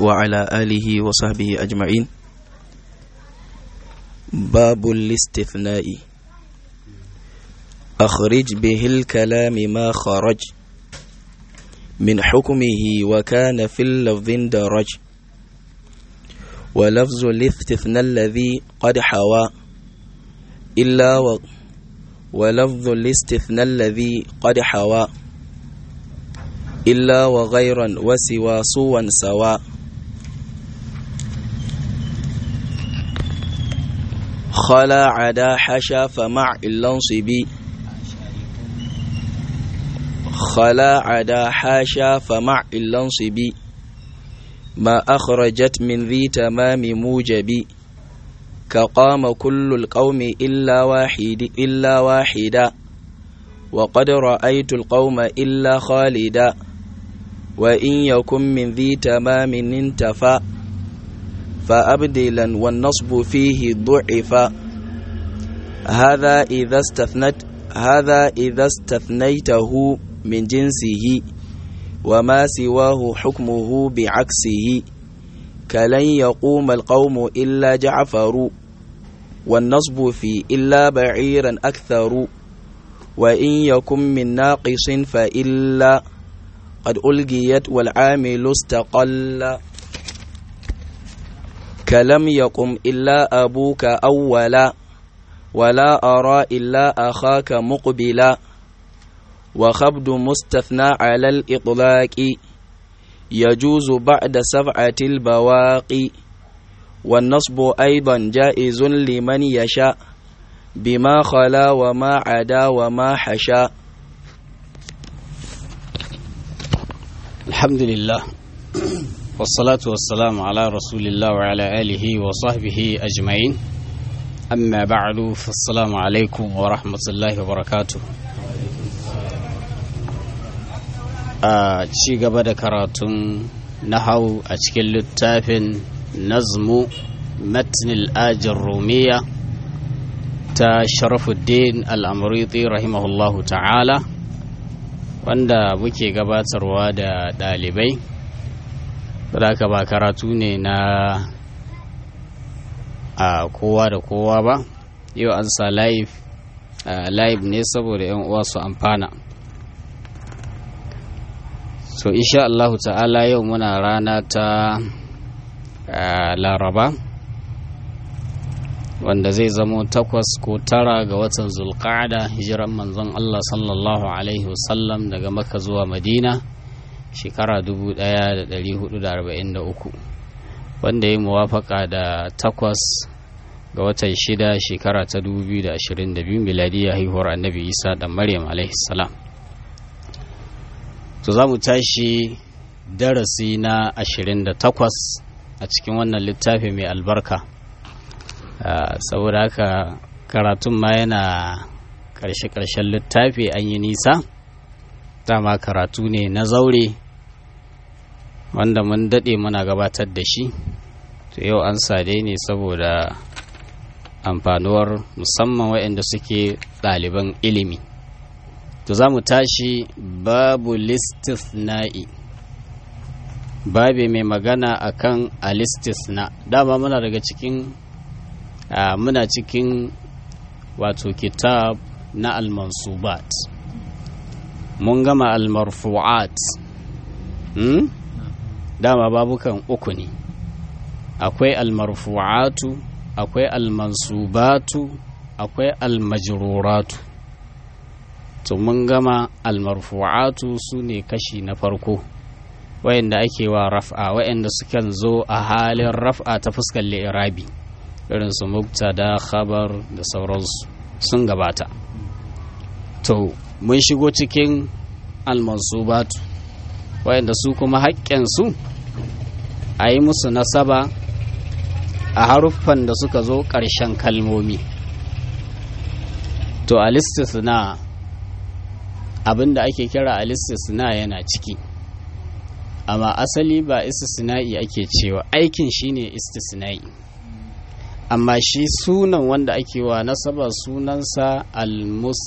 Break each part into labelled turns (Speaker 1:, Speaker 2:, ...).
Speaker 1: وعلى آله وصحبه أجمعين باب الاستثناء أخرج به الكلام ما خرج من حكمه وكان في اللفظ درج ولفظ الاستثناء الذي قد حوى إلا و ولفظ الاستثناء الذي قد حوى إلا وغيرا وسوى سوا سواء خلا عدا حشا فمع اللنصبي خلا عدا حاشا فمع اللنصبي ما أخرجت من ذي تمام موجب كقام كل القوم إلا واحد إلا واحدا وقد رأيت القوم إلا خالدا وإن يكن من ذي تمام انتفى فأبدلا والنصب فيه ضعف هذا إذا استثنت هذا إذا استثنيته من جنسه وما سواه حكمه بعكسه كلن يقوم القوم إلا جعفر والنصب في إلا بعيرا أكثر وإن يكن من ناقص فإلا قد ألقيت والعامل استقل كلم يقم إلا أبوك أولا ولا أرى إلا أخاك مقبلا وخبد مستثنى على الإطلاق يجوز بعد سبعة البواقي والنصب أيضا جائز لمن يشاء بما خلا وما عدا وما حشا
Speaker 2: الحمد لله والصلاة والسلام على رسول الله وعلى آله وصحبه أجمعين أما بعد فالسلام عليكم ورحمة الله وبركاته a ci gaba da karatun nahau a cikin littafin nazmu matnil ajin rumiya ta sharafuddin al'amuriti rahimahullahu ta'ala wanda muke gabatarwa da ɗalibai ka ba karatu ne na a kowa da kowa ba yau an sa live ne saboda 'yan uwa su amfana so insha Allahu ta'ala yau muna rana ta laraba wanda zai zamo takwas ko tara ga watan zulqa'ada hijiran manzon Allah sallallahu alaihi wasallam daga maka zuwa madina shekara 1443 wanda ya muwafaka da takwas ga watan shida shekara ta 2022 miladiyya haihuwar annabi isa da maryam alaihi salam to za mu tashi darasi na 28 a cikin wannan littafi mai albarka saboda haka karatun ma yana ƙarshe-ƙarshen littafi an yi nisa dama karatu ne na zaure wanda mun daɗe muna gabatar da shi to yau an sade ne saboda amfanuwar musamman waɗanda suke ɗaliban ilimi to za mu tashi babu listisna'i babi mai magana akan alistisna dama muna daga cikin muna cikin wato kitab na almansubat mun gama almarfu'at hmm? dama babukan uku ne akwai almarfu'atu akwai almansubatu akwai almajruratu to mun gama almarfu'atu su ne kashi na farko wayanda ake wa raf'a wayanda sukan zo a halin raf'a ta fuskar li'irabi irin su mubtada khabar da sauransu sun gabata to mun shigo cikin almansubatu wayanda su kuma haƙƙensu a yi musu nasaba a haruffan da suka zo ƙarshen kalmomi to alistisna abin da ake kira alistisna yana ciki amma asali ba istisna'i ake cewa aikin shine istisna'i amma shi sunan wanda ake wa nasaba sunansa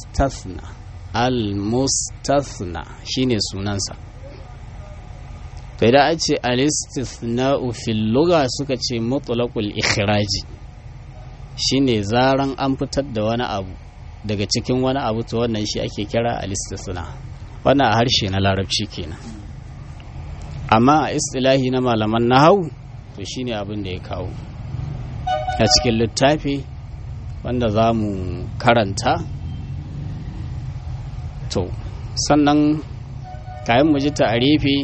Speaker 2: al-mustathna al-mustathna shine sunansa to idan an ce al-istithna'u fil lugha suka ce mutlaqul ikhraji shine zaran an fitar da wani abu daga cikin wani abu to wannan shi ake kira al-istithna wannan a harshe na larabci kenan amma a istilahi na malaman nahau to shine abin da ya kawo a cikin littafi wanda za mu karanta to sannan kayan mu ji ta'arifi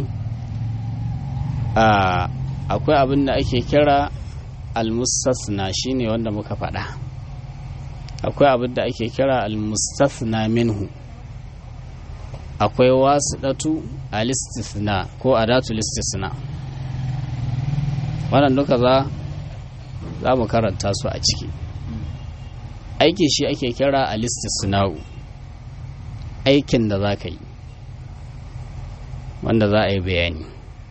Speaker 2: akwai abin da ake kira almustasna shine wanda muka faɗa akwai abin da ake kira almustasna minhu akwai wasiɗatu alistisna ko adatu listisna wannan duka za za mu karanta su a ciki aiki shi ake kira alistisna'u aikin da za ka yi wanda za a yi bayani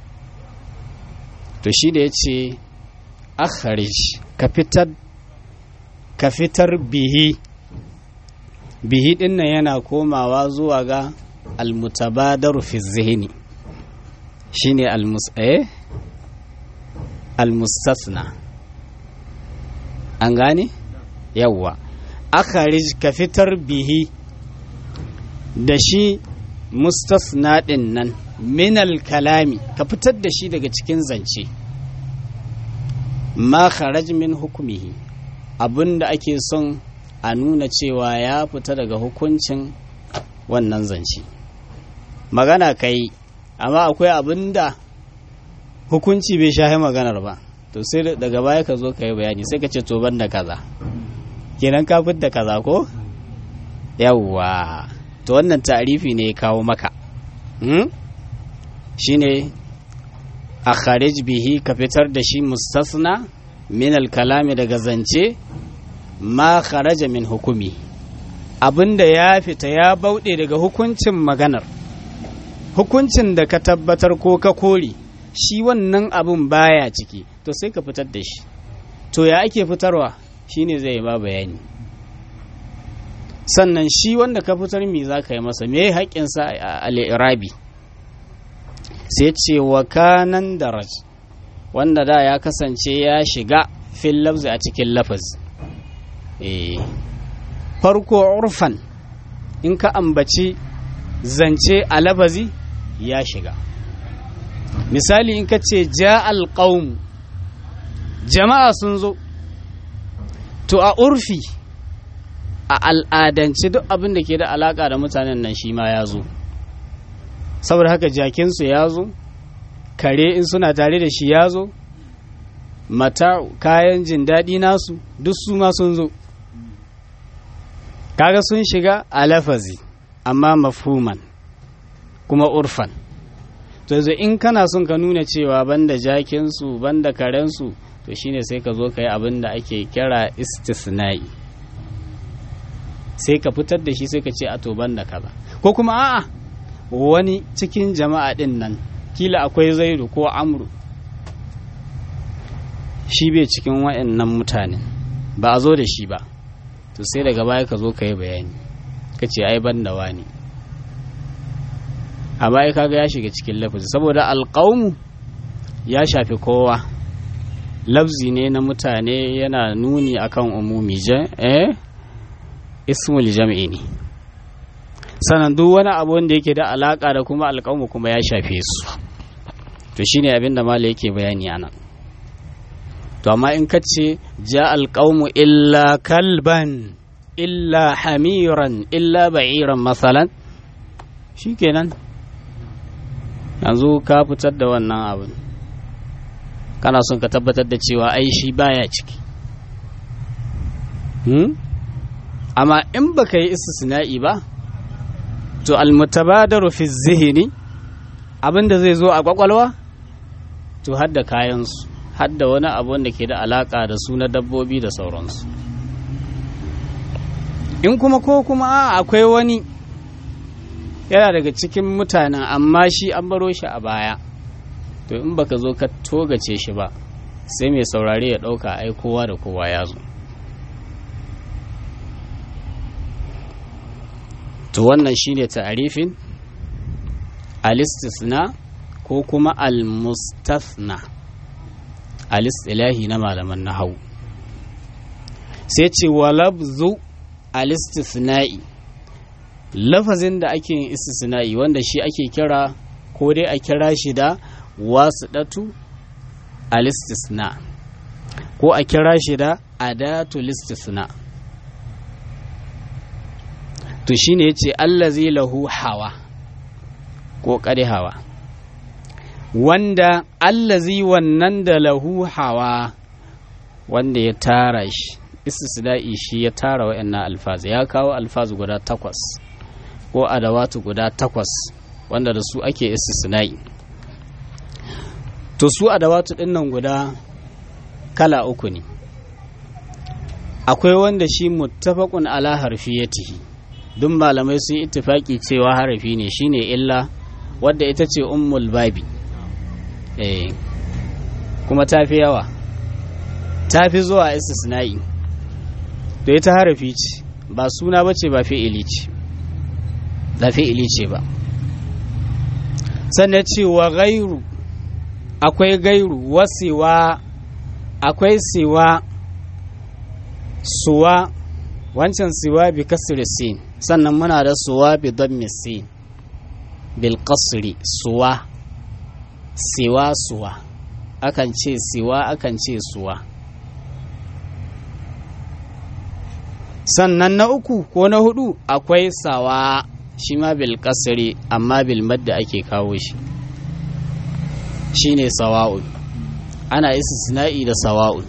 Speaker 2: to shi da ya ce akharij ka fitar ka fitar bihi bihi din nan yana komawa zuwa ga almutabadaru fi zihni shine almus eh almustasna an gane yawwa akharij ka fitar bihi da shi mustasna din nan minal kalami ka fitar da shi daga cikin zance ma kharaj min hukumihi abinda ake son a nuna cewa ya fita daga hukuncin wannan zance magana kai amma akwai abinda hukunci bai shahi maganar ba to sai daga baya ka zo ka yi bayani sai ka ce to ban da kaza kenan ka da kaza ko yawwa to wannan ta'arifi ne ya kawo maka shine a kharij bihi ka fitar da shi mustasna min kalami daga zance ma kharaja min hukumi abinda ya fita ya bauɗe daga hukuncin maganar hukuncin da ka tabbatar ko ka kore shi wannan abin baya ciki to sai ka fitar da shi to ya ake fitarwa shine zai ba bayani sannan shi wanda ka fitar me za ka yi masa me haƙƙinsa a al'irabi sai ce wa kanan daraj wanda da ya kasance ya shiga fil lafzi a cikin lafaz farko urfan in ka ambaci zance a lafazi ya shiga misali in ka ce ja alƙaun jama'a sun zo to a urfi a al'adance duk abin da ke da alaƙa da mutanen nan shi ma ya zo saboda haka jakinsu ya zo kare in suna tare da shi ya zo mata kayan jin daɗi nasu duk su ma sun zo kaga sun shiga a lafazi amma mafhuman kuma urfan to yanzu in kana son ka nuna cewa banda jakinsu banda karensu to shine sai ka zo ka yi abin da ake kira istisna'i sai ka fitar da shi sai ka ce a to banda kaza ko kuma a'a wani cikin jama'a din nan kila akwai zaidu ko amru shi bai cikin wa'annan mutane ba a zo da shi ba to sai daga baya ka zo ka yi bayani ka ce ai ban da wani a baya kaga ya shiga cikin lafazi saboda alƙaunu ya shafi kowa lafzi ne na mutane yana nuni akan umumi eh ismul jam'i ne sannan duk wani abu wanda yake da alaka da kuma alƙawmu kuma ya shafe su to shine abin da mala yake bayani anan to amma in ka ce ja alƙawmu illa kalban illa hamiran illa ba'iran masalan shikenan yanzu ka fitar da wannan abin kana son ka tabbatar da cewa ai shi baya ciki amma in baka yi istisna'i ba to almutabadaru fi zihini abinda zai zo a kwakwalwa to hadda kayansu hadda wani abu wanda ke da alaka da su na dabbobi da sauransu in kuma ko kuma akwai wani yana daga cikin mutanen amma shi an baro shi a baya to in baka zo ka togace shi ba sai mai saurare ya ɗauka ai kowa da kowa ya zo to wannan shine ta'arifin alistisna ko ko kuma al-mustathna al-istilahi na malaman nahau sai ce wa labzu al-istithna'i lafazin da ake yin istisna'i wanda shi ake kira ko dai a kira shi da wasiɗatu al-istisna ko a kira shi da adatul istisna to shine yace allazi lahu hawa ko kare hawa wanda allazi wannan da lahu hawa wanda ya tara shi istisna'i shi ya tara wa'annan alfazi ya kawo alfazi guda takwas ko adawatu guda takwas wanda da su ake istisna'i to su adawatu din nan guda kala uku ne akwai wanda shi muttafaqun ala harfiyatihi duk malamai sun yi ittifaki cewa harafi ne shine illa wadda ita ce ummul babi eh kuma tafi yawa tafi zuwa istisna'i to ita harafi ce ba suna bace ba fi'ili ce ba fi'ili ce ba sannan cewa gairu akwai gairu wasiwa akwai siwa suwa wancan siwa bi kasri sin sannan muna da suwa bi dammi sin bil qasri suwa siwa suwa akan ce siwa akan ce suwa sannan na uku ko na hudu akwai sawa shi ma bil kasri amma bil madda ake kawo shi shine sawa'un ana istisna'i da sawa'un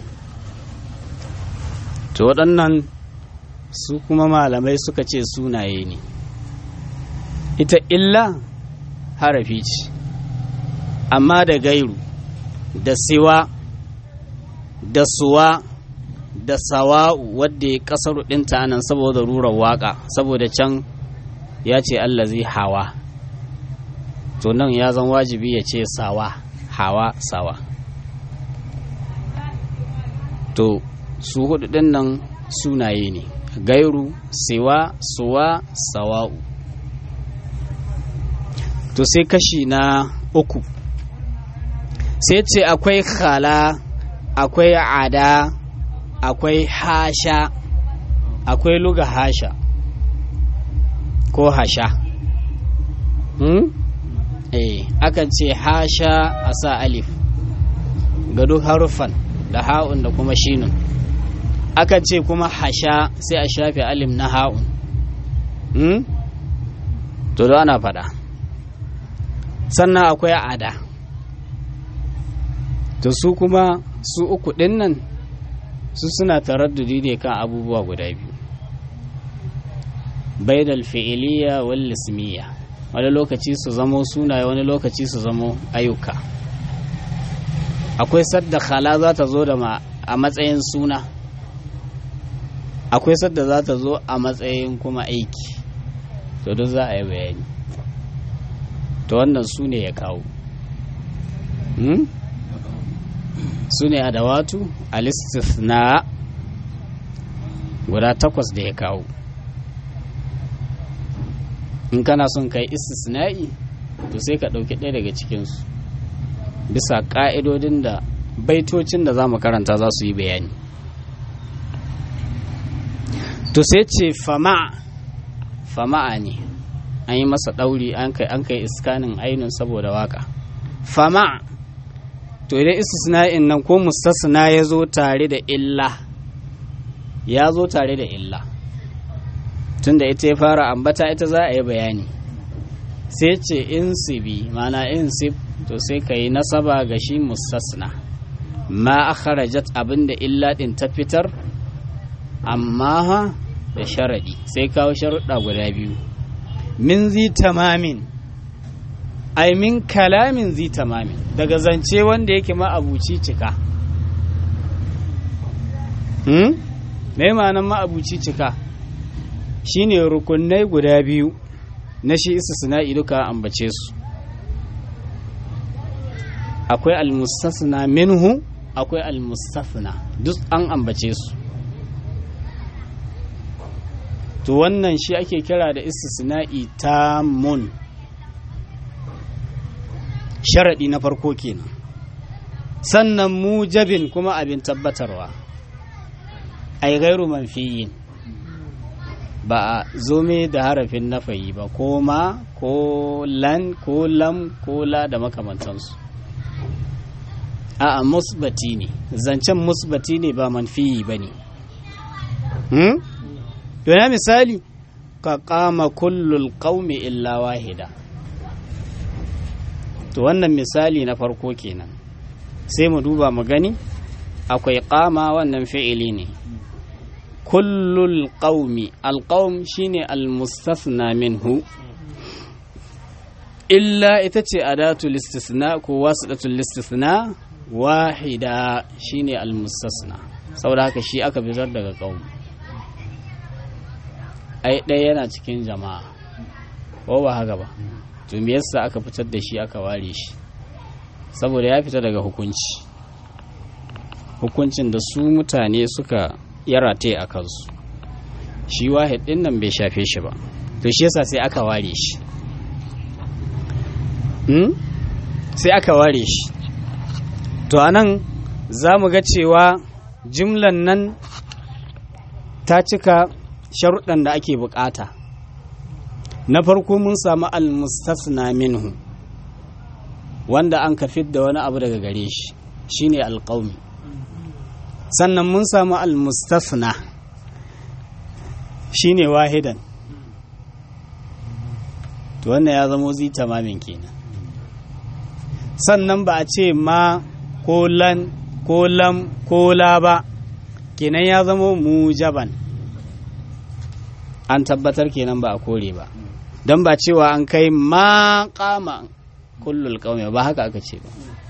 Speaker 2: to waɗannan su kuma malamai suka ce sunaye ne ita illa harafi ce amma da gairu da siwa da suwa da sawa'u wadda ya kasar ɗinta nan saboda rurar waka saboda can ya ce Allah zai hawa to nan ya zan wajibi ya ce sawa hawa sawa to su hudu ɗin nan sunaye ne gairu siwa suwa sawa'u to sai kashi na uku sai ce akwai khala akwai ada akwai hasha akwai luga hasha ko hasha hmm? eh akan ce hasha a sa alif ga duk haruffan da ha'un da kuma shinun akan ce kuma hasha sai a shafe alim na ha'un hmm? to da ana faɗa sannan akwai ada to su kuma su uku ɗin nan su suna taraddudi ne kan abubuwa guda biyu baidal fi'iliya wal ismiya wani lokaci su zamo sunaye wani lokaci su zamo ayyuka akwai sadda khala za ta zo da a matsayin suna akwai sadda za ta zo a matsayin kuma aiki to duk za a yi bayani to wannan su ne ya kawo su ne adawatu alistithna guda takwas da ya kawo in kana son kai istisna'i to sai ka ɗauki ɗaya daga cikinsu bisa ƙa'idodin da baitocin da za mu karanta za su yi bayani to sai ce fama fama'a ne an yi masa ɗauri an kai iskanin ainihin saboda waka fama to idan istisna'in nan ko mustasna ya zo tare da illa ya zo tare da illa tunda ita ya fara ambata ita za a yi bayani sai ce insibi mana insib to sai ka yi nasaba ga shi mustasna ma akharajat abinda illa din ta fitar amma ha da sharadi sai kawo sharuɗa guda biyu min zi tamamin ai min kalamin zi tamamin daga zance wanda yake ma'abuci cika hmm? mai ma'anan ma'abuci cika shine rukunai guda biyu na shi istisna'i duka ambace su akwai almustasna minhu akwai almustasna duk an ambace su to wannan shi ake kira da istisna'i tamun sharaɗi na farko kenan sannan mujabin kuma abin tabbatarwa ai gairu manfiyin ba a zome da harafin nafayi ba ko ma ko lan ko lam ko la da makamantansu a musbati ne zancen musbati ne ba manfiyi ba ne hmm? yana misali ka kama kullul qaumi illa wahida to wannan misali na farko kenan sai mu duba mu gani akwai kama wannan fi'ili ne kullul qaumi alqaum shine almustasna minhu illa ita ce adatul istisna ko wasidatul istisna wahida shine almustasna saboda haka shi aka bizar daga qaum ai ɗaya yana cikin jama'a ko ba haka ba to me yasa aka fitar da shi aka ware shi saboda ya fita daga hukunci hukuncin da su mutane suka yarate a kansu shi wahid din nan bai shafe shi ba to shi yasa sai aka ware shi hmm? sai aka ware shi to anan za mu ga cewa jimlan nan ta cika sharuɗan da ake bukata na farko mun samu almustasna minhu wanda an ka da wani abu daga gare shi shine alƙaumi sannan mun samu almustasna shine wahidan to wannan ya zamo zi tamamin kenan sannan ba a ce ma ko lan ko lam ko la ba kenan ya zamo mujaban an tabbatar kenan ba a kore ba don ba cewa an kai ma kama kullul kaume ba haka aka ce ba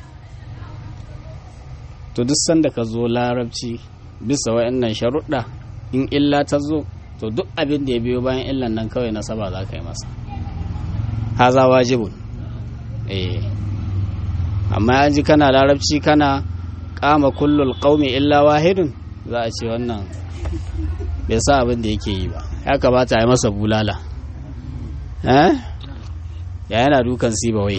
Speaker 2: to duk sanda ka zo larabci bisa wa'annan sharuɗa in illa ta zo to duk abin da ya biyo bayan illan nan kawai nasaba za ka yi masa haza wajibun eh amma an ji kana larabci kana kama kullul qaumi illa wahidun za a ce wannan bai sa abin da yake yi ba ya kamata a yi masa bulala eh ya yana dukan sibawai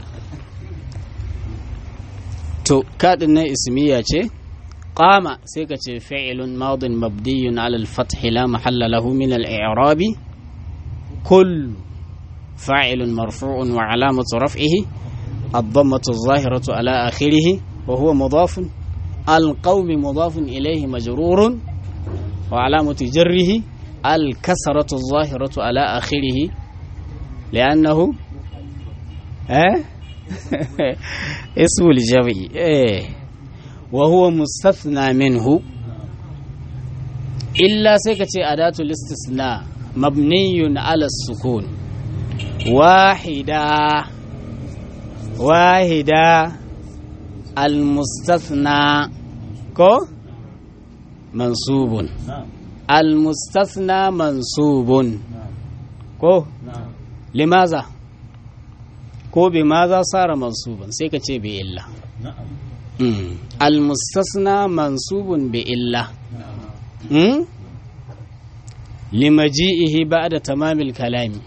Speaker 2: to kaɗin na ismiya ce qama sai ka ce fi'ilun madin mabdiyun ala al-fath la mahalla lahu min al-i'rabi kull fa'ilun marfu'un wa alamatu raf'ihi الضمة الظاهرة على آخره وهو مضاف القوم مضاف إليه مجرور وعلامة جره الكسرة الظاهرة على آخره لأنه اه اسم الجمع اه وهو مستثنى منه إلا سكتي أداة الاستثناء مبني على السكون واحدة واحدة المستثنى كو منصوب المستثنى منصوب كو لماذا ko bi maza sara mansuban sai ka ce bi illa almustasna mansubun bi illa limaji'ihi ba'da tamamil kalami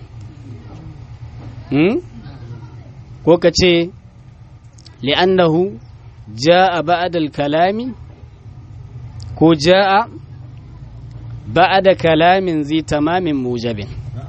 Speaker 2: ko ka ce li'annahu ja'a ba'da kalami ko ja'a ba'da kalamin zai tamamin mujabin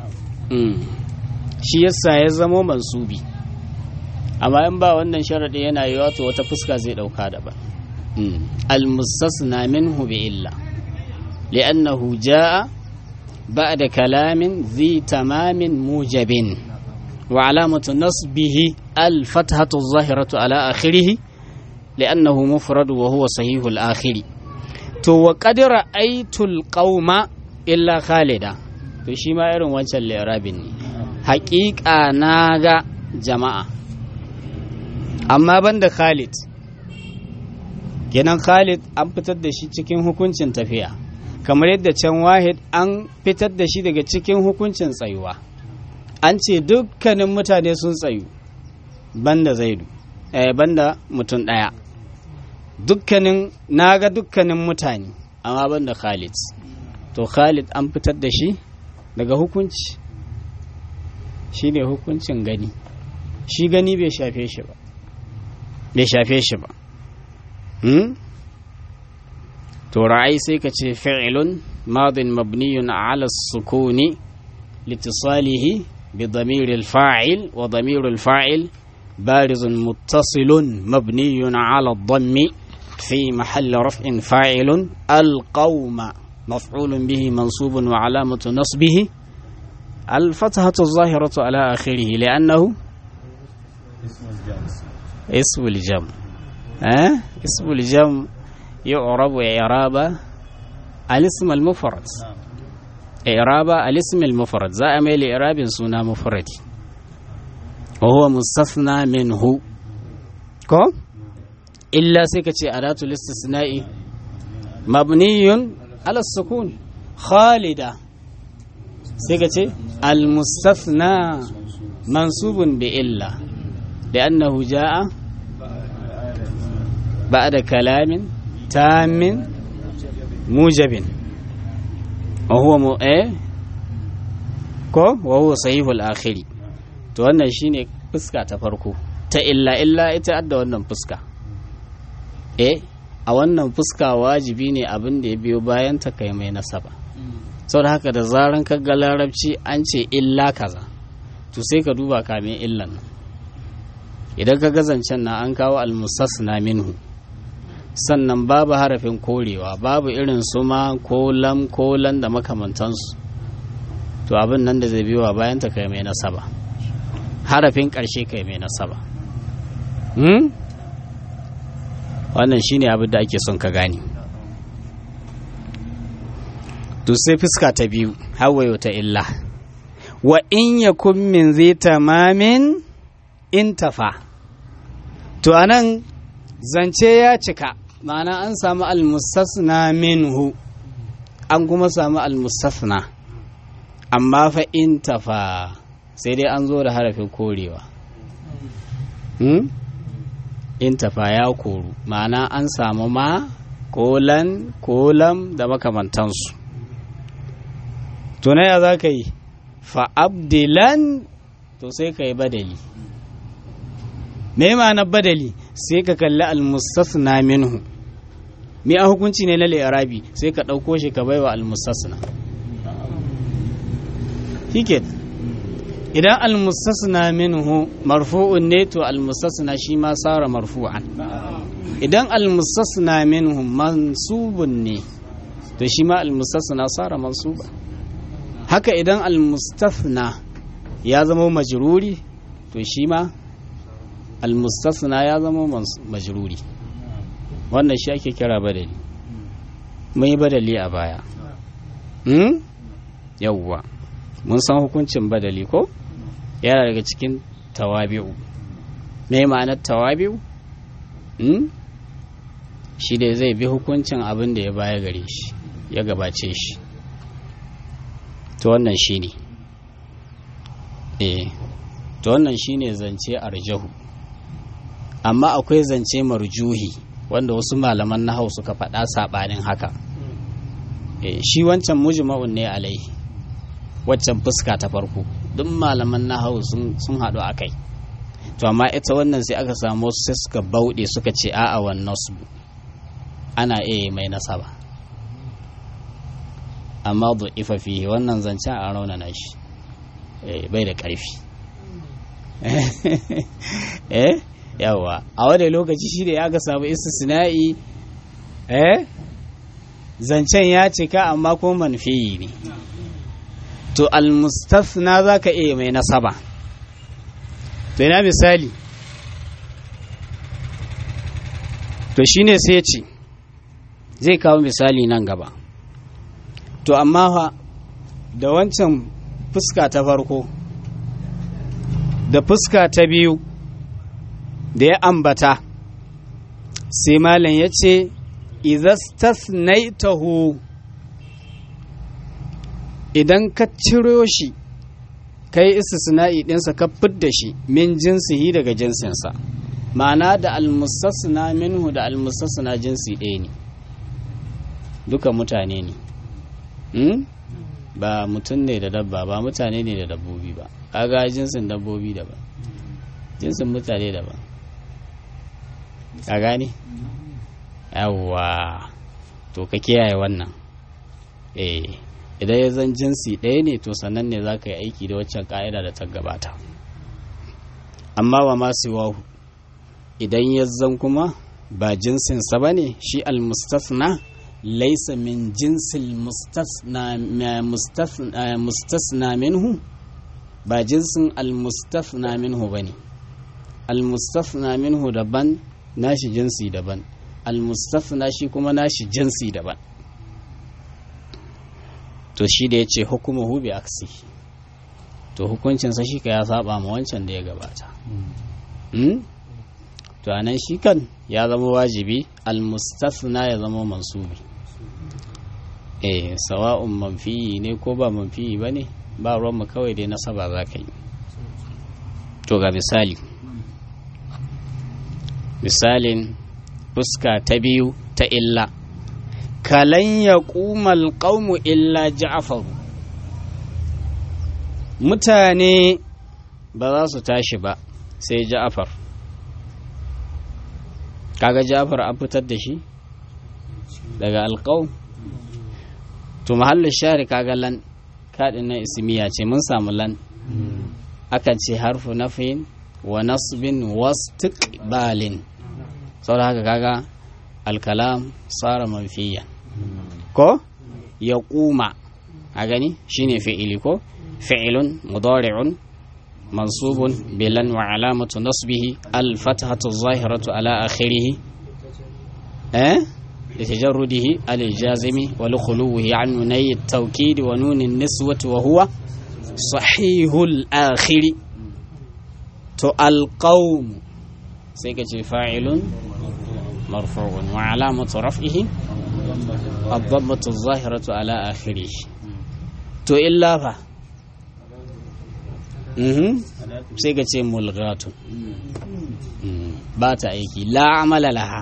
Speaker 2: shi yasa ya zamo mansubi amma in ba wannan sharaɗi yana yi wato wata fuska zai ɗauka daban almustasna minhu bi illa li'annahu ja'a ba'da kalamin zi tamamin mujabin wa alamatu nasbihi al-fathatu zahiratu ala akhirih li'annahu mufrad wa huwa sahihu al-akhir to wa qad ra'aytul qauma illa khalida to shi ma irin wancan li'rabin ne haƙiƙa na ga jama'a amma banda Khalid kenan Khalid an fitar da shi cikin hukuncin tafiya kamar yadda can wahid an fitar da shi daga cikin hukuncin tsayuwa an ce dukkanin mutane sun tsayu banda zaidu eh, banda mutum ɗaya dukkanin naga dukkanin mutane amma banda Khalid to Khalid an fitar da shi daga hukunci shi ne hukuncin gani shi gani bai shafe shi ba bai shafe shi ba to ra'ayi sai ka ce fi'ilun madin mabniyun ala sukuni litisalihi bi damiril fa'il wa damiril fa'il barizun muttasilun mabniyun ala dhammi fi mahalli raf'in fa'ilun alqawma مفعول به منصوب وعلامة نصبه الفتحة الظاهرة على آخره لأنه اسم الجمع أه؟ اسم الجمع يعرب إعراب الاسم المفرد إعراب الاسم المفرد زي أميل إعراب سنة مفرد وهو مستثنى منه كو إلا سكتي أداة الاستثناء مبني على السكون خالدة سكتي المستثنى منصوب بإلا لأنه جاء بعد كلام تام موجب وهو م... إيه؟ كو وهو صحيح الآخر to wannan shine fuska ta farko ta illa illa ita adda wannan fuska eh a wannan fuska wajibi ne abin da ya biyo bayan ta kai mai nasaba saboda haka da zaran ka ga larabci an ce illa kaza to sai ka duba kamin illan nan idan ka gazancen na an kawo almusasna minhu sannan babu harafin korewa babu irin su ma ko lam ko lan da makamantansu to abin nan da zai biyo bayan ta kai mai nasaba harafin ƙarshe kai mai nasaba hmm? wannan shine abin da ake son ka gane to sai fuska ta biyu hawayo ta illa wa in yakun min zai tamamin intafa to anan zance ya cika ma'ana an samu almustasna minhu an kuma samu almustasna amma fa intafa sai dai an zo da harafin korewa hmm? intafa ya koru ma'ana an samu ma kolan kolam da makamantansu to na ya za ka yi fa'abdilan to sai ka yi badali me ma'anar badali sai ka kalli almustasna minhu me a hukunci ne na li'arabi sai ka ɗauko shi ka baiwa almustasna hiket idan almustasna minhu marfu'un ne to almustasna shi ma sara marfu'an idan almustasna minhu mansubun ne to shi ma almustasna sara mansuba haka idan almustasna ya zama majruri to shi ma almustasna ya zama majruri wannan shi ake kira badali mun yi badali a baya hmm? yawwa mun san hukuncin badali ko yana daga cikin tawabi'u me ma'anar tawabi'u hmm? shi da zai bi hukuncin abin da ya baya gare shi ya gabace shi to wannan shi ne eh to wannan shi ne zance arjahu amma akwai zance marjuhi wanda wasu malaman nahau suka faɗa saɓanin haka shi wancan mujma'un ne alai waccan fuska ta farko duk malaman nahau sun haɗu a kai to amma ita wannan sai aka samu wasu sai suka bauɗe suka ce a'a wannan su ana iya mai nasaba amma ifa fiye wannan zancen a raunana shi bai da ƙarfi eh yawa a wadda lokaci shi da ya ga samu istisna'i eh zancen ya cika amma ko manfiyi ne to almustafna za ka iya mai nasaba to ina misali to shine sai ce zai kawo misali nan gaba to amma fa da wancan fuska ta farko da fuska ta biyu da ya ambata sai malam ya ce izastasnaitahu idan ka ciro shi kai istisna'i ɗinsa ka fidda shi min jinsihi daga jinsinsa ma'ana da almustasna minhu da almustasna jinsi ɗaya ne duka mutane ne hmm? ba mutum ne da dabba ba mutane ne da dabbobi ba kaga jinsin dabbobi daban jinsin mutane daban ka gane yawwa to ka kiyaye wannan eh idan ya zan jinsi ɗaya ne to sannan ne za ka yi aiki da waccan ka'ida da ta gabata amma wa masu wahu idan ya zan kuma ba jinsinsa ba ne shi almustasna laisa min jinsil mustasna minhu ba jinsin almustasna minhu ba ne almustasna minhu daban nashi jinsi daban almustasna shi kuma nashi jinsi daban to shi da ya ce hukumahu bi aksi to hukuncinsa shi ka ya saba ma wancan da ya gabata to anan shi kan ya zama wajibi almustasna ya zama mansubi eh sawa'un manfiyi ne ko ba manfiyi ba ne ba ruwanmu kawai dai nasaba za ka yi to ga misali misalin fuska ta biyu ta illa kalan ya ƙumal ƙaunu illa ja'afaru mutane ba za su tashi ba sai ja'afar kaga ja'afar an fitar da shi daga alƙaun to mahallin shari kaga lan kaɗin na ismiya ce mun samu lan akan ce harfu nafin wa nasbin wastiqbalin saboda haka kaga alkalam tsara manfiya ko ya kuma a gani shine fi'ili ko fi'ilun mudari'un mansubun bilan wa alamatu nasbihi alfathatu zahiratu ala akhirih eh لتجرده على الجازم ولخلوه عن نوني التوكيد ونون النسوة وهو صحيح الآخر تو القوم سيكتي فاعل مرفوع وعلامة رفعه الضمة الظاهرة على آخره تو إلا فا sai ka ce mulgatu ba ta aiki la amala laha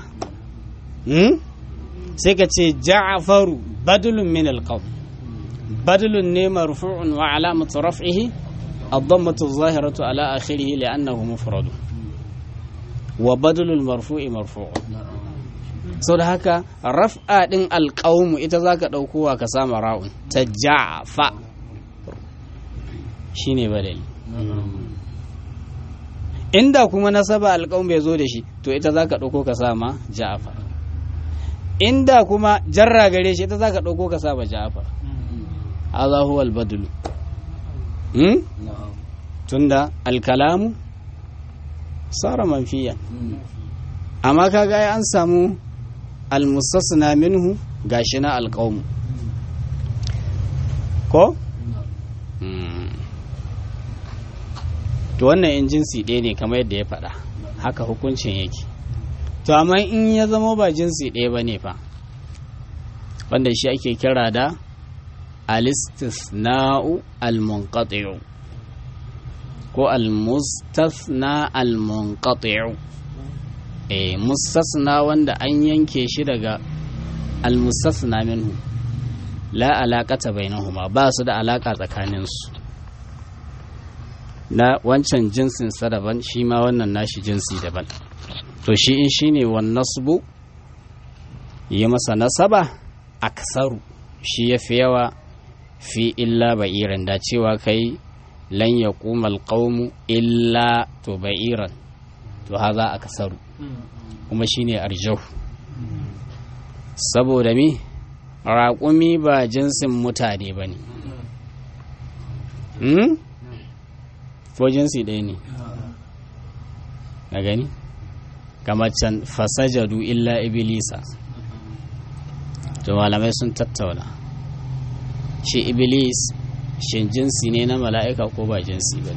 Speaker 2: sai ka ce ja'faru badulun min alqawl badulun ne marfu'un wa alamatu raf'ihi الضمة الظاهرة على آخره لأنه مفرد وبدل المرفوع مرفوع sau da haka raf'a ɗin alƙawmu ita za ka ɗaukowa ka sama ra'un ta ja'fa shi ne badali inda kuma nasaba alƙawmu bai zo da shi to ita za ka ɗauko ka sama ja'fa inda kuma jarra gare shi ita za ka ɗauko ka sama ja'fa haza huwa albadulu tunda alkalamu sara manfiya amma kaga an samu almustasna minhu gashi na alqaumu ko to wannan in jinsi ɗaya ne kamar yadda ya faɗa haka hukuncin yake to amma in ya zama ba jinsi ɗaya ba ne fa wanda shi ake kira da alistisna'u almunqati'u ko almustasna almunqati'u eh mustasna wanda an yanke shi daga almustasna minhu la alaqata bainahuma ba su da alaka tsakanin su na wancan jinsin sa daban shi ma wannan nashi jinsi daban to shi in shine wan nasbu yi masa nasaba aksaru shi yafi yawa fi illa ba'iran da cewa kai lan ya kumal qaumu illa to ba'iran to haza aksaru kuma shine arjahu saboda mi raƙumi ba jinsin mutane ba ne ko jinsi ɗaya ne na gani kamar can fasajadu illa ibilisa to malamai sun tattauna shi iblis shin jinsi ne na mala'ika ko ba jinsi ba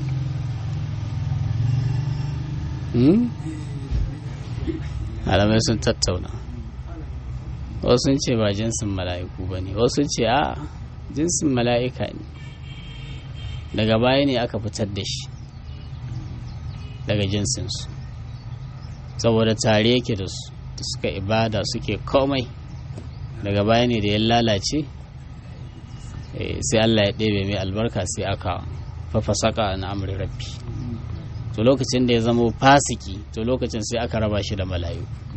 Speaker 2: ne malamai sun tattauna wasu ce ba jinsin mala'iku ba ne wasu ce a jinsin mala'ika ne daga baya ne aka fitar da shi daga jinsinsu saboda tare yake da su da suka ibada suke komai daga baya ne da ya lalace sai Allah ya ɗebe mai albarka sai aka fafasaka na amri rabbi to lokacin da ya zama fasiki to lokacin sai aka raba shi da malayu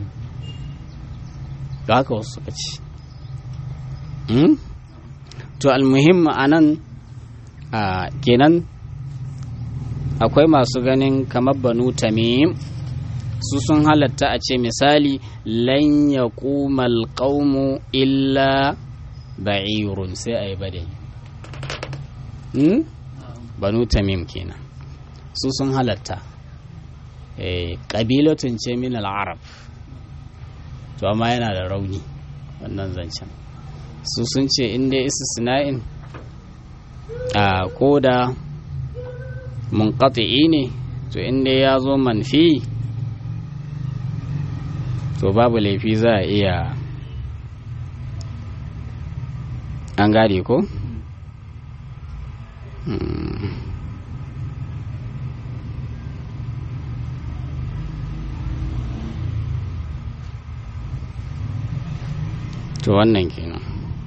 Speaker 2: ga haka wasu suka ce to almuhimma a nan a kenan akwai masu ganin kamar banu tamim su sun halatta a ce misali lan ya kumal qaumu illa ba'irun sai a yi badai banu tamim kenan su sun halatta ƙabilatun ce min al'arab to amma yana da rauni wannan zancen su sun ce inda istisna'in a koda munqati'i ne to inda ya zo manfi to babu laifi za a iya an gade ko? to wannan kenan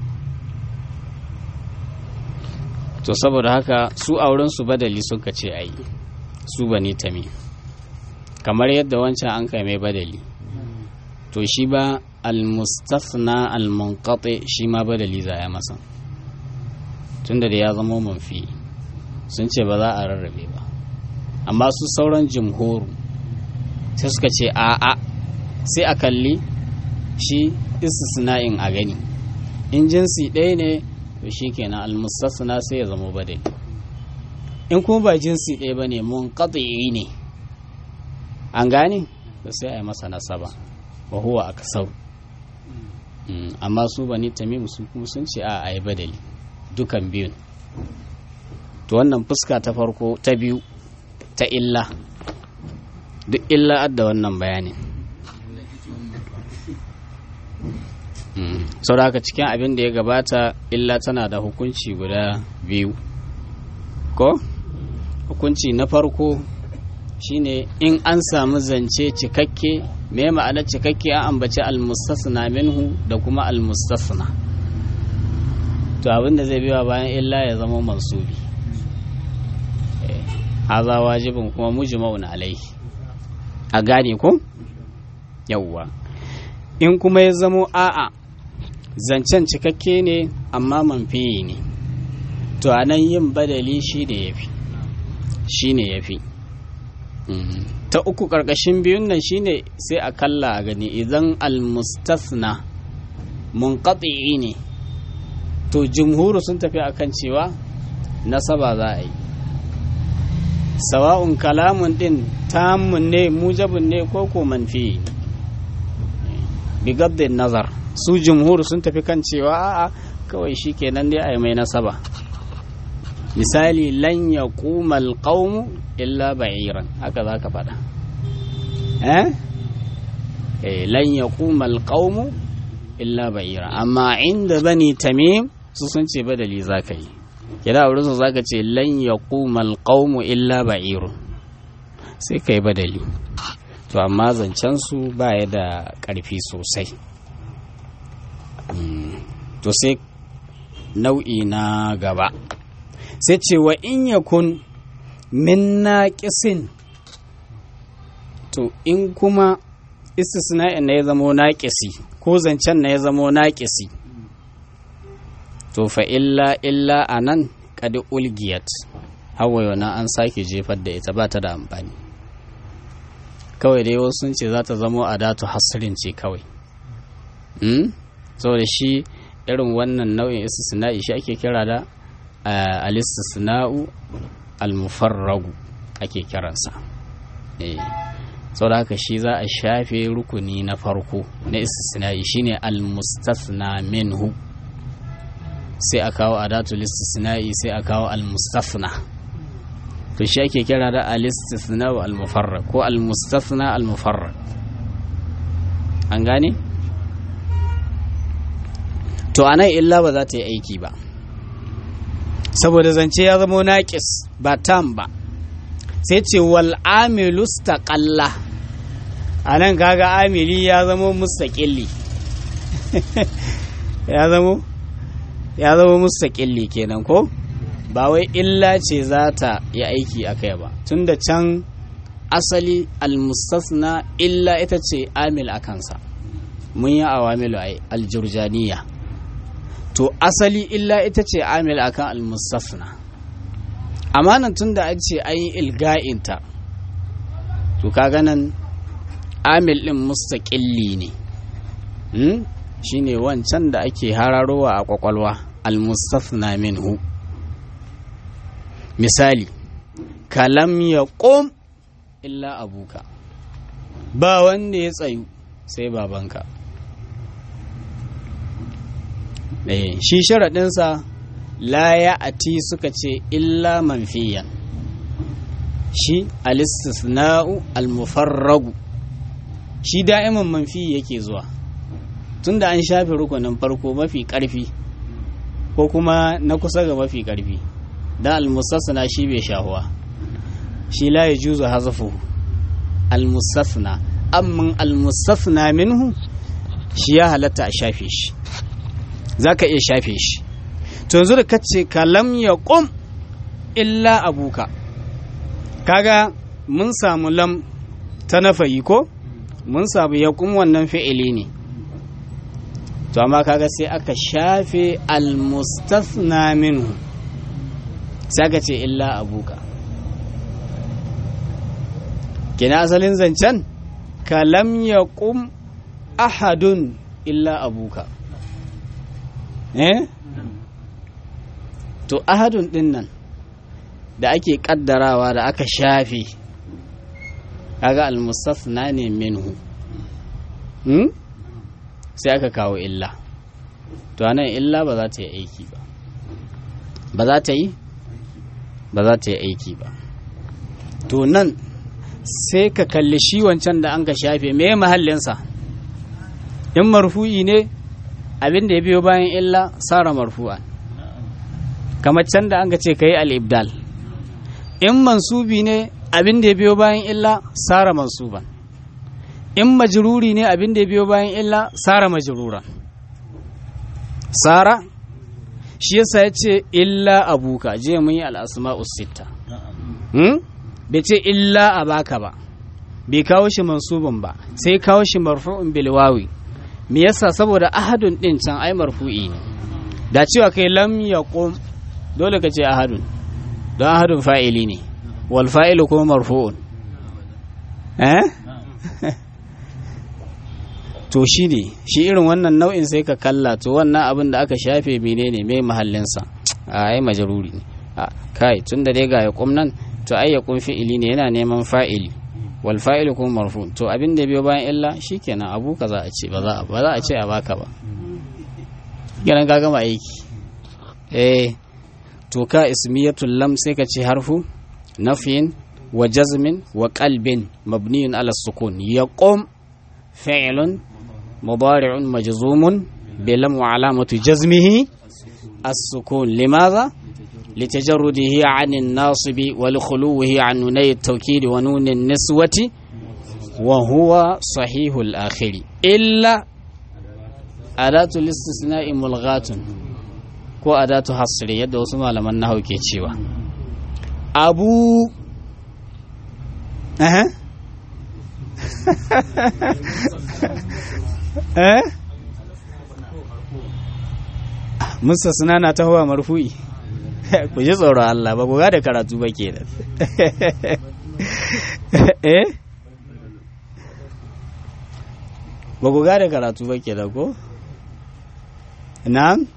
Speaker 2: to saboda haka su auren su badali suka ce ai su bani tami kamar yadda wancan an kai mai badali to shi ba almustafna almunqati shi ma badali za a masa tunda da ya zama manfi sun ce ba za a rarrabe ba amma su sauran jimhoru sai suka ce a'a sai a kalli shi istisna'in a gani in jinsi ɗaya ne to shi kenan almustasna sai ya zama badali in kuma ba jinsi ɗaya ba ne mun ne an gane da sai a yi masa nasaba wa huwa a kasau amma su bani tamim su kuma sun ce a a yi badali dukan biyun to wannan fuska ta farko ta biyu ta illa duk illa adda wannan bayanin sau da haka cikin abin da ya gabata illa tana da hukunci guda biyu ko hukunci na farko shine in an samu zance cikakke me ma'ana cikakke an ambaci almustasna minhu da kuma almustasna to abin da zai biya bayan illa ya zama mansubi haza wajibin kuma mujma'un alaihi a gane ko yawwa in kuma ya zamo a'a zancen cikakke ne amma manfiyi ne to a nan yin badali shi ne ya fi shi ne ya fi ta uku ƙarƙashin biyun nan shi ne sai a kalla a gani idan almustasna munqati ne to jumhuru sun tafi akan cewa nasaba za a yi sawa'un kalamun din tamun ne mujabun ne ko ko manfi bigaddin nazar su jumhur sun tafi kan cewa a'a kawai shi kenan dai a yi mai nasaba misali lan ya kumal qaumu illa ba'iran haka za ka faɗa eh lan ya kumal qaumu illa ba'iran amma inda bani tamim su sun ce badali za ka yi kira wurin su za ka ce lan ya kumal qaumu illa ba'irun sai ka yi badali to amma zancen su baya da ƙarfi sosai to sai nau'i na gaba sai ce wa in yakun min naqisin to in kuma istisna'in na ya zamo naƙisi ko zancen na ya zamo naƙisi to fa illa illa a nan ƙadi ulgiyat hawaye na an sake jefar da ita ba ta da amfani kawai dai wasu sun ce za ta zamo a datu hasirin ce kawai saboda shi irin wannan nau'in istisna'i shi ake kira da al-istisna'u al-mufarragu ake kiransa saboda haka shi za a shafe rukuni na farko na istisna'i shine al-mustasna minhu sai a kawo adatul istisna'i sai a kawo al-mustasna to shi ake kira da al-istisna al-mufarrag ko al-mustasna al-mufarrag an gane to anan illa ba za ta yi aiki ba saboda zance ya zama naƙis ba tam ba sai ce wal amilu staqalla anan kaga amili ya zama mustaqilli ya zama ya zama mustaqilli kenan ko ba wai illa ce za ta yi aiki a kai ba tunda can asali almustasna illa ita ce amil a kansa mun yi awamilu ai aljurjaniya to asali illa ita ce amil akan almustafna amma nan tun da an ce an yi ilga'inta to kaga nan amil din mustaƙilli ne hmm? shine wancan da ake hararowa a kwakwalwa almustafna minhu misali kalam ya ƙom illa abuka ba wanda ya tsayu sai babanka eh shi sharaɗinsa la ya ati suka ce illa manfiyan shi alistisna'u almufarragu shi da'iman manfi yake zuwa tunda an shafe rukunin farko mafi ƙarfi ko kuma na kusa ga mafi ƙarfi dan almustasna shi bai shahuwa shi la ya juzu hazafu almustasna amma almustasna minhu shi ya halatta a shafe shi za ka iya shafe shi to yanzu da kace kalam ya ƙum illa abuka kaga mun samu lam ta nafayi ko mun samu ya ƙum wannan fi'ili ne to amma kaga sai aka shafe almustasna minhu sai aka ce illa abuka kina asalin zancen kalam ya ƙum ahadun illa abuka eh to ahadun din nan da ake kaddarawa da aka shafe kaga almustasna ne minhu hmm? sai aka kawo illa to anan illa ba za ta yi aiki ba ba za ta yi ba za ta yi aiki ba to nan sai ka kalli shi wancan da an ka shafe me mahallinsa in marfu'i ne abin da ya biyo bayan illa sara marfu'an kamar can da an ka ce ka yi al'ibdal in mansubi ne abin da ya biyo bayan illa sara mansuban in majruri ne abin da ya biyo bayan illa sara majruran sara shi yasa ya ce illa abuka je mun yi al'asma'u sita bai ce illa a baka ba bai kawo shi mansubin ba sai kawo shi marfu'un bilwawi me yasa saboda ahadun din can ai marfu'i ne da cewa kai lam yaqum dole ka ce ahadun don ahadun fa'ili ne wal fa'ilu kuma marfu'un eh to shi ne shi irin wannan nau'in sai ka kalla to wannan abin da aka shafe menene mai mahallinsa a ai majaruri ne kai tun da dai ga ya nan to ai ya fi'ili ne yana neman fa'ili wal fa'ilu kuma marfu to abin da biyo bayan illa shikenan abu ka za a ce ba za a ce a baka ba kenan ka gama aiki eh to ka ismiyatul lam sai ka ce harfu nafyin wa jazmin wa qalbin mabniyun ala sukun yaqum fi'lun mudari'un majzumun bilam wa alamatu jazmihi as-sukun limadha لتجرده عن الناصب ولخلوه عن نوني التوكيد ونون النسوة وهو صحيح الآخر إلا أداة الاستثناء ملغاة ko adatu hasri yadda wasu malaman nahawu ke cewa abu eh eh musa suna na tahowa marfu'i ku ji tsoron Allah ba ku ga da karatu ba ke da eh ba ku ga da karatu ba ke da ko na'am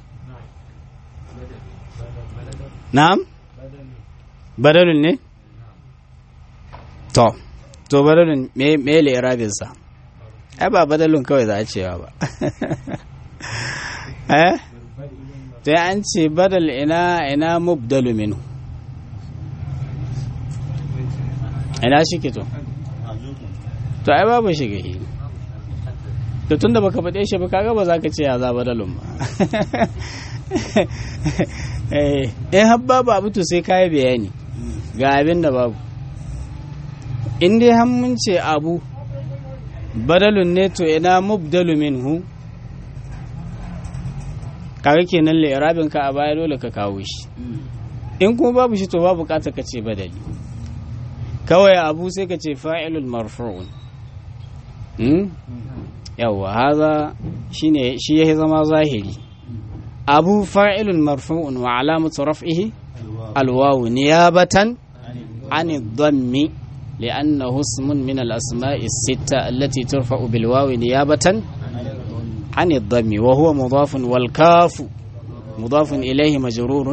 Speaker 2: na'am badalun ne to to badalun me me le irabinsa ai ba badalun kawai za a cewa ba eh sai an ce badal ina ina mubdalu minhu ina shi ke to to ai babu shi gahi to tunda baka faɗe shi ba kaga ba za ka ce ya za badalun ba eh in har babu abu to sai kai bayani ga abin da babu in dai har mun ce abu badalun ne to ina mubdalu minhu kaga kenan li'irabin ka a baya dole ka kawo shi in kuma babu shi to ba bukata ka ce badali kawai abu sai ka ce fa'ilul marfu'un yawwa haza shine shi yake zama zahiri abu fa'ilun marfu'un wa alamatu raf'ihi alwawu niyabatan an dhammi لأنه اسم من الأسماء الستة التي ترفع بالواو نيابة عن الضم وهو مضاف والكاف مضاف إليه مجرور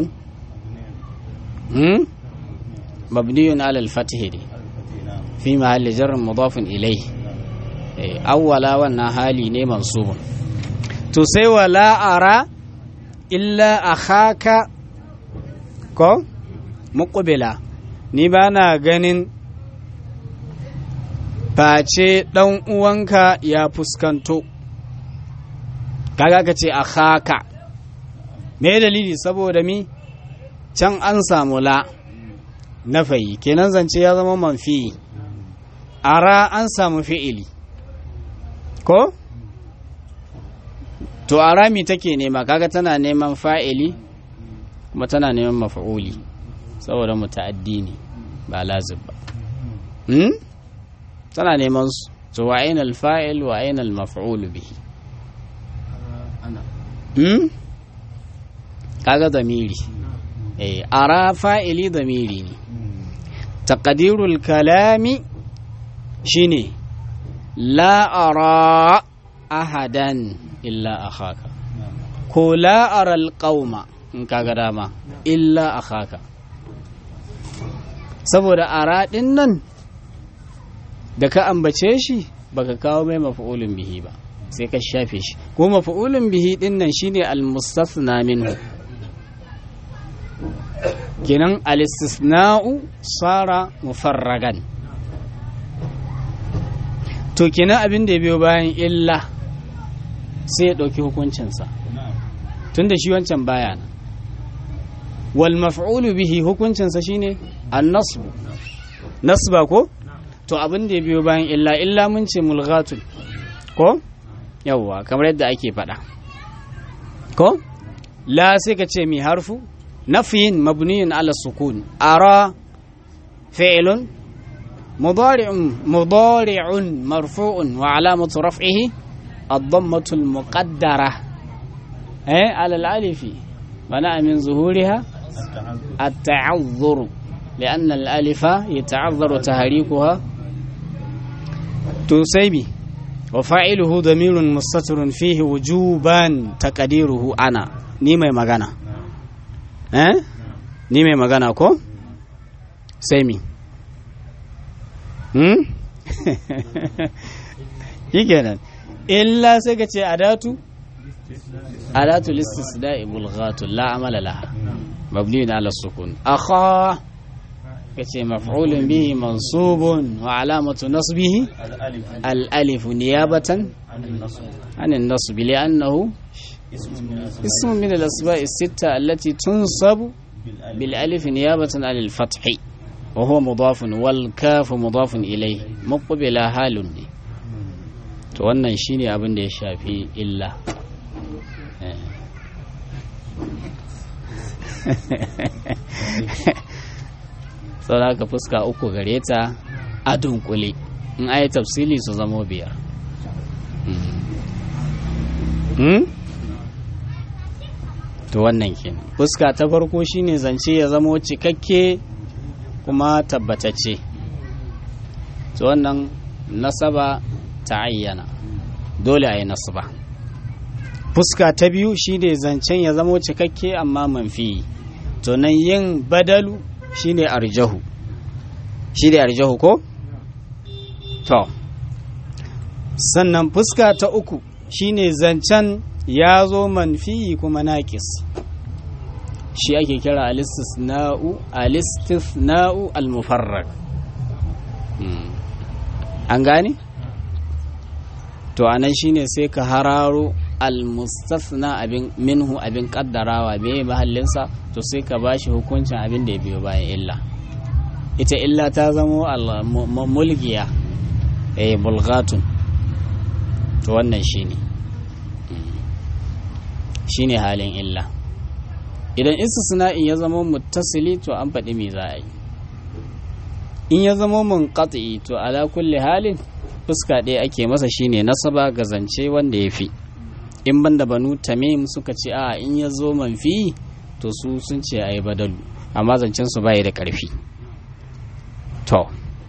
Speaker 2: هم؟ مبني على الفتح دي في محل جر مضاف إليه أولا والنهالي ني منصوب تسي ولا أرى إلا أخاك كو مقبلا ni ba na ganin face ɗan uwanka ya fuskanto kaga ka ce a haka me dalili saboda mi can an samu la na fayi kenan zance ya zama manfi ara an samu fi'ili ko to ara mi take nema kaga tana neman fa'ili kuma tana neman mafa'uli saboda muta'addi ne ba lazib ba hmm? tana neman su to wa aina alfa'il wa aina almaf'ul bihi hmm? kaga zamiri eh ara fa'ili zamiri ne taqdirul kalami shine la ara ahadan illa akhaka ko la ara alqauma in kaga dama illa akhaka saboda ara din nan da ka ambace shi baka kawo mai mafa'ulun bihi ba sai ka shafe shi ko mafa'ulun bihi din nan shine al-mustasna minhu kenan al-istisna'u sara mufarragan to kenan abin da ya biyo bayan illa sai ya ɗauki hukuncinsa tunda shi wancan baya nan wal maf'ulu bihi hukuncinsa shine an-nasb nasba ko to abin da ya biyo bayan illa illa mun ce mulghatun ko yawwa kamar yadda ake faɗa ko la sai ka ce mi harfu nafiyin mabniyin ala sukun ara fi'lun mudari'un mudari'un marfu'un wa alamatu raf'ihi ad-dammatu al-muqaddara eh ala al-alif mana min zuhuriha at-ta'azzur لأن الألف يتعذر تهريكها تسيبي وفاعله ضمير مستتر فيه وجوبا تقديره أنا نيمة مغانا eh ni mai magana ko sai mi hmm shikenan illa sai ka ce adatu adatu listisda'i bulghatu la amala laha mabniun ala sukun akha kace maf'ulun bihi mansubun wa alamatu nasbihi al-alif niyabatan an an-nasb li'annahu اسم من الأسماء الستة التي تنصب بالألف نيابة عن الفتح وهو مضاف والكاف مضاف إليه مقبل حال to wannan shine abin da ya shafi illa sau da fuska uku gare ta a dunkule in ayi tafsili su zamo biyar to wannan kenan fuska ta farko shine zance ya zamo cikakke kuma tabbatacce to wannan nasaba ta ayyana dole a yi nasaba fuska ta biyu shine zancen ya zamo cikakke amma manfi to nan yin badalu shine arjahu shine arjahu ko to sannan fuska ta uku shine zancen ya zo manfi kuma naƙis shi ake kira alistisna'u alistisna'u al-mufarrag an gane to anan shine sai ka hararo al-mustasna abin minhu abin kaddarawa me mahallinsa to sai ka bashi hukuncin abin da ya biyo bayan illa ita illa ta zamo mulgiya eh bulghatun to wannan shine shine halin illa idan istisna'in ya zama muttasili to an faɗi me za a yi in ya zama munqati to ala kulli halin fuska ɗaya ake masa shine nasaba ga zance wanda ya fi in banda banu tamim suka ce a in ya zo manfi to su sun ce a yi badalu amma zancen su bai da ƙarfi to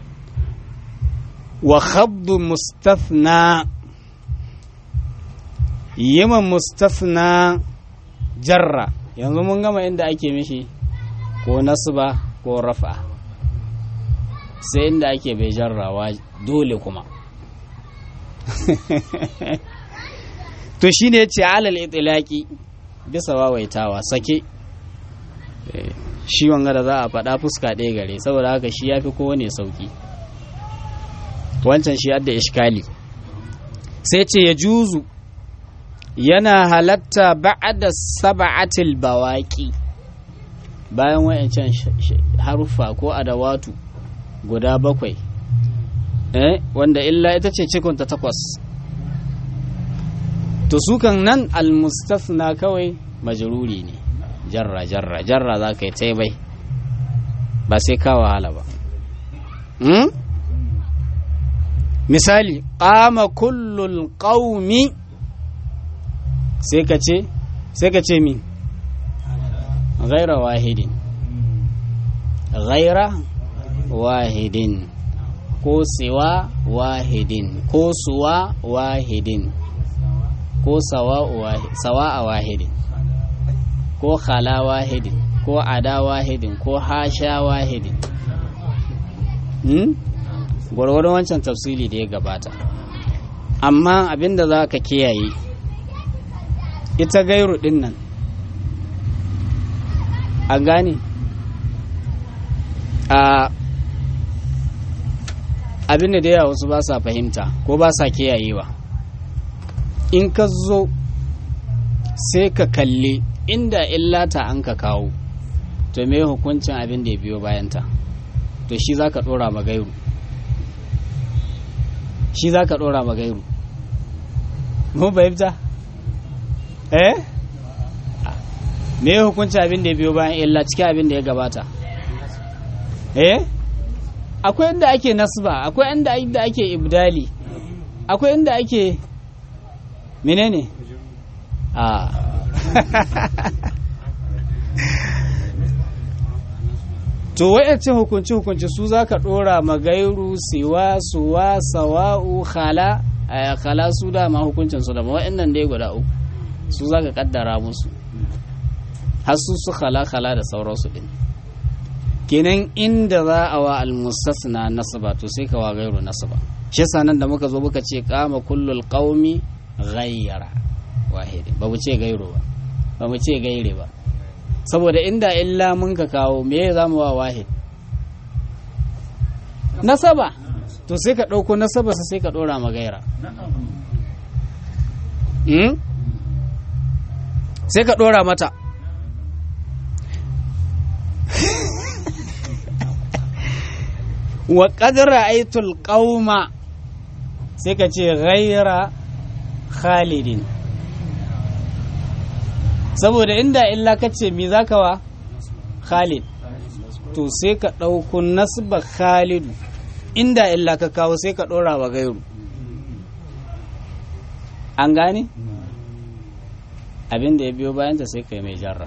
Speaker 2: wa khabdu mustathna yiman mustathna jarra yanzu mun gama inda ake mishi ko nasba ko rafa sai inda ake bai jarrawa dole kuma to shine yace alal itlaqi bisa wawaitawa sake shi wanga da za a faɗa fuska ɗaya gare saboda haka shi ya fi kowane sauki wancan shi adda ishkali sai ce ya juzu yana halatta ba'da sab'atil bawaki bayan wayancan haruffa ko adawatu guda bakwai eh wanda illa ita ce cikunta takwas to su kan nan almustafna kawai majruri ne jarra jarra jarra za ka yi ta bai ba sai ka wahala ba misali ƙama kullul ƙaumi sai ka ce sai ka ce min ghaira wahidin ghaira wahidin ko siwa wahidin ko suwa wahidin ko sawa a wahidin ko khala wahidin ko ada wahidin ko hasha wahidin hmm? gwargwadon wancan tafsiri da ya gabata amma abinda za ka kiyaye ita gairu din nan a gane a abinda da yawa wasu ba sa fahimta ko ba sa kiyayewa in ka zo sai ka kalli inda illata an ka kawo to me hukuncin abin da ya biyo bayanta to shi za ka ɗora magairu shi za ka ɗora magairu mu fahimta eh me hukuncin abin da ya biyo bayan illa cikin abin da ya gabata eh akwai inda ake nasba akwai inda ake ibdali akwai inda ake menene a to wa'yancin hukunci hukunci su za ka ɗora magairu siwa suwa sawa'u khala khala su dama hukuncin su dama wa'annan dai guda uku su za ka kaddara musu har su su khala khala da sauransu din kenan inda za a wa almustasna nasaba to sai ka wa gairu nasaba shi nan da muka zo muka ce kama kullul qaumi ghayyara wahidi ba mu ce gairu ba ba mu ce gaire ba saboda inda illa mun ka kawo me za mu wa wahid nasaba to sai ka ɗauko nasaba sai ka ɗora ma gaira sai ka ɗora mata wa ƙadira aitul ƙauma sai ka ce gaira khalidin saboda inda illa ka ce mi za ka wa khalid to sai ka ɗauko nasba khalidu inda illa ka kawo sai ka ɗora wa gairu an gane abin da ya biyo bayanta sai ka yi mai jarra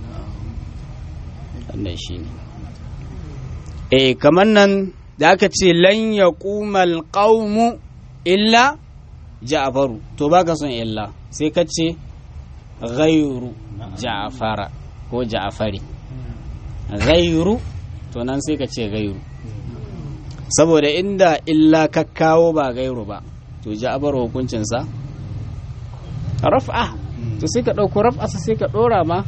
Speaker 2: wannan shi ne eh kamar nan da aka ce lan ya ƙumal ƙaumu illa ja'faru to baka son illa sai ka ce ghairu ja'fara ko ja'fari ghairu to nan sai ka ce ghairu saboda inda illa ka kawo ba gairu ba to ja'far hukuncinsa raf'a to sai ka ɗauko raf'a sai ka ɗora ma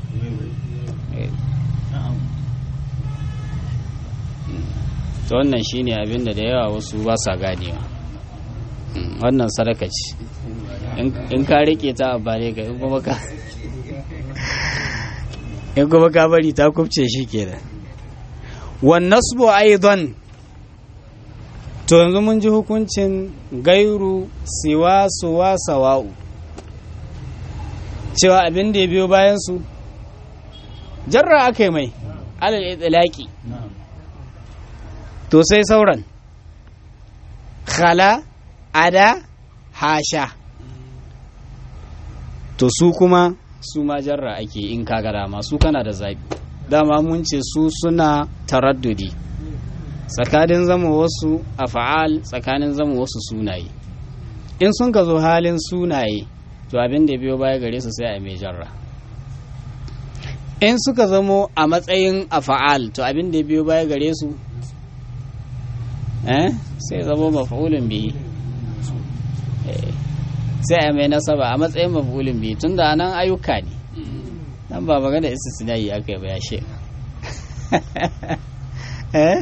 Speaker 2: to wannan shine abin da da yawa wasu ba sa ganewa wannan sadaka ce in ka rike ta a bare ka in kuma ka in kuma ka bari ta kubce shi kenan wan nasbu aidan to yanzu mun ji hukuncin gairu siwa suwa sawa'u cewa abin da ya biyo bayan su jarra aka yi mai alal itlaqi to sai sauran khala ada hasha to su kuma su ma jarra ake in kaga dama su kana da zaɓi dama mun ce su suna taraddudi tsakanin zama wasu a fa'al tsakanin zama wasu sunaye in sun ka zo halin sunaye to abin da biyo baya gare su sai a mai jarra in suka zamo a matsayin a fa'al to abin da biyo baya gare su eh sai zamo maf'ulun bihi sai a mai nasaba a matsayin maf'ulun bihi tunda anan ayyuka ne dan ba magana istisnai aka yi ba ya she eh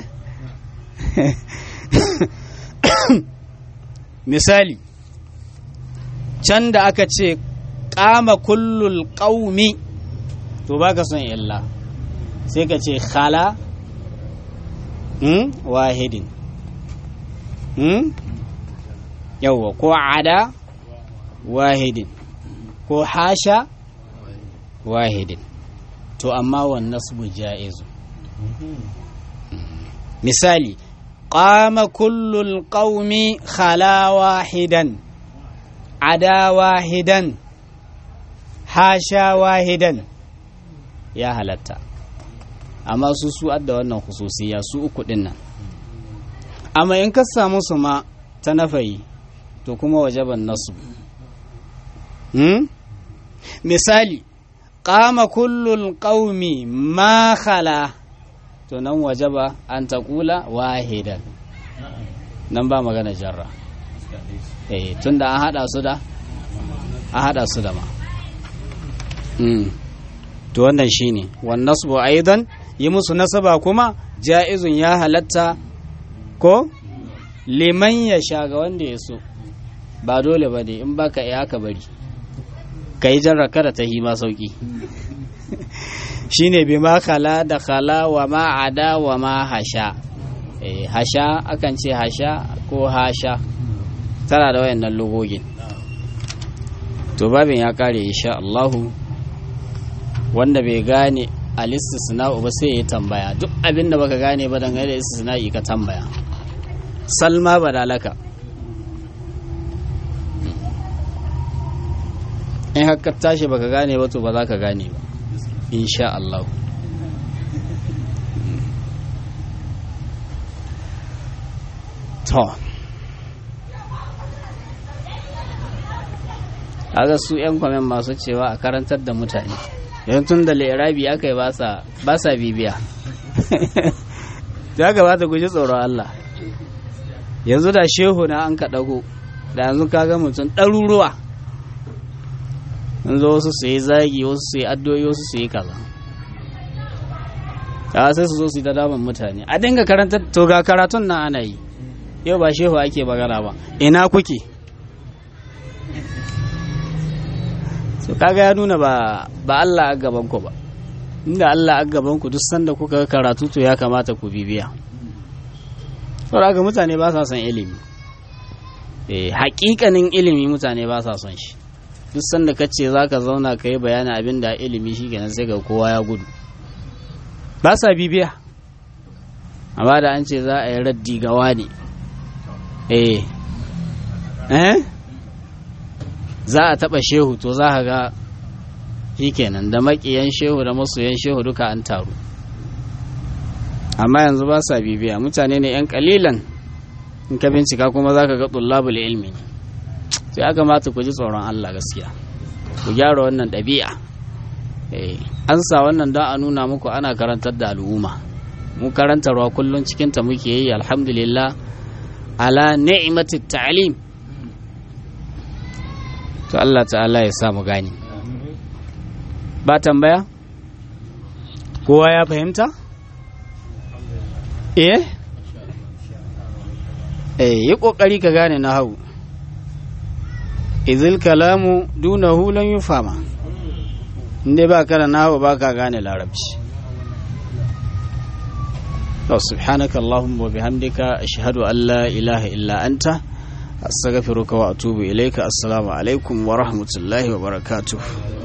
Speaker 2: misali can da aka ce kama kullul qaumi to baka son illa sai ka ce khala hmm? wahidin hmm? yawwa ko ada wahidin ko hasha wahidin to amma wannan nasbu ja'izu misali qama kullul qaumi khala wahidan ada wahidan hasha wahidan ya halatta amma su su adda wannan hususiya su uku din nan amma in ka samu su ma ta nafayi to kuma wajaban nasu hmm? misali qama kullul qaumi ma khala to nan wajaba an taqula wahidan nan ba magana jarra eh tunda an hada su da an hada su da ma mm. to wannan shine wan nasbu aidan yi musu nasaba kuma ja'izun ya halatta ko liman ya sha ga wanda ya so ba dole ba ne in baka iya haka bari ka yi jarra kada ta hima sauki shine bi ma khala da khala wa ma ada wa ma hasha eh hasha akan ce hasha ko hasha tana da wayannan lugogin to babin ya kare insha Allahu wanda bai gane al-istisna'u ba sai ya tambaya duk abin da baka gane ba dangane da istisna'i ka tambaya salma badalaka in haka tashi baka gane ba to ba za ka gane ba insha Allah to aga su 'yan kwamen masu cewa a karantar da mutane yan tun da lirabi aka yi ba sa bibiya ya gabata guji tsoron Allah yanzu da shehu na an ka ɗago da yanzu kaga mutum ɗaruruwa yanzu wasu su yi zagi wasu su yi addoyi wasu su yi kaza ta sai su zo su yi ta daman mutane a dinga karanta to ga karatun nan ana yi yau ba shehu ake magana ba ina kuke so kaga ya nuna ba ba Allah a gaban ku ba inda Allah a gaban ku duk sanda kuka karatu to ya kamata ku bibiya saboda haka mutane ba sa son ilimi eh hakikanin ilimi mutane ba sa son shi duk sanda ka ce za ka zauna ka yi bayani abin da ilimi shi kenan sai ga kowa ya gudu ba sa bibiya amma da an ce za a yi raddi ga wani eh eh za a taɓa shehu to za ka ga shi kenan da maƙiyan shehu da masoyan shehu duka an taru amma yanzu ba sa bibiya mutane ne 'yan kalilan in ka bincika kuma za ka ga tullabul ilmi sai ya kamata ku ji tsoron Allah gaskiya ku gyara wannan ɗabi'a an sa wannan don a nuna muku ana karantar da al'umma mu karantarwa kullum cikinta muke yi alhamdulillah ala ni'imati ta'lim to Allah ta'ala ya sa mu gani ba tambaya kowa ya fahimta eh eh yi kokari ka gane na hau izil kalamu dunahu lan yufama inda ba ka da nahu ba ka gane larabci to subhanaka allahumma wa bihamdika ashhadu an la ilaha illa anta astaghfiruka wa atubu ilayka assalamu alaikum wa rahmatullahi wa barakatuh